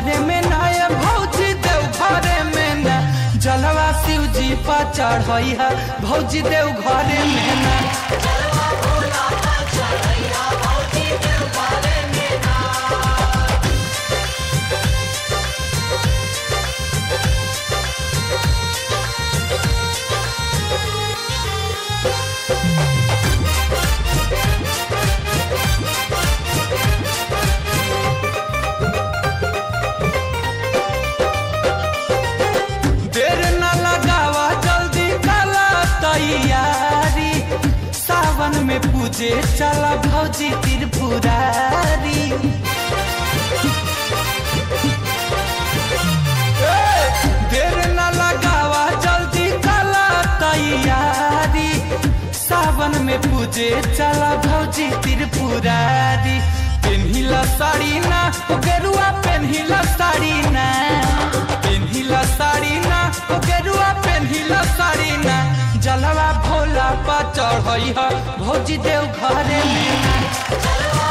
घरे में ना ये भौजी देव घरे में ना जलवा शिव जी पर चढ़ई है भौजी देव घरे में ना देर न लगावा जल्दी कला तैयारी सावन में पूजे चला भौजी त्रिपुरारी ए, देर न लगावा जल्दी कला तैयारी सावन में पूजे चला भौजी त्रिपुरारी पेन्हिला साड़ी ना ओ गेरुआ पेन्हिला साड़ी ना पेन्हिला साड़ी ना ओ गेरुआ पेन्हिला साड़ी ना जलवा भोला पा चढ़ई ह भौजी देव घरे में ना